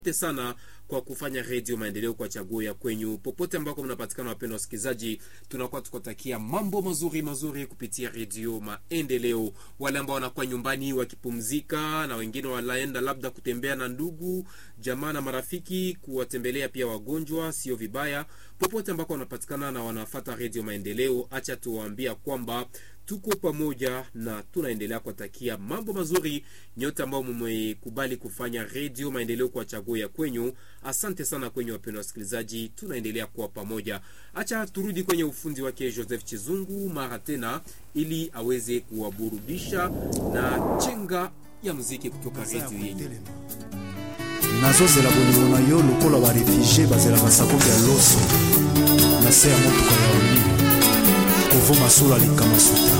Asante sana kwa kufanya redio maendeleo kwa chaguo ya kwenyu popote ambako mnapatikana. Wapendwa wasikilizaji, tunakuwa tukatakia mambo mazuri mazuri kupitia redio maendeleo. Wale ambao wanakuwa nyumbani wakipumzika, na wengine wanaenda labda kutembea na ndugu jamaa na marafiki, kuwatembelea pia wagonjwa, sio vibaya. Popote ambako wanapatikana na wanafata redio maendeleo, acha tuwaambia kwamba tuko pamoja na tunaendelea kuwatakia mambo mazuri nyote ambao mmekubali kufanya redio maendeleo kwa chaguo ya kwenyu. Asante sana kwenye wapendwa wasikilizaji, tunaendelea kuwa pamoja. Acha turudi kwenye ufundi wake Joseph Chizungu mara tena, ili aweze kuwaburudisha na chenga ya muziki kutoka redio yenyu. nazozela bolingo na yo lokola barefugie bazelaka sakoki ya loso na se ya motuka ya oli kovo masolo alikama suta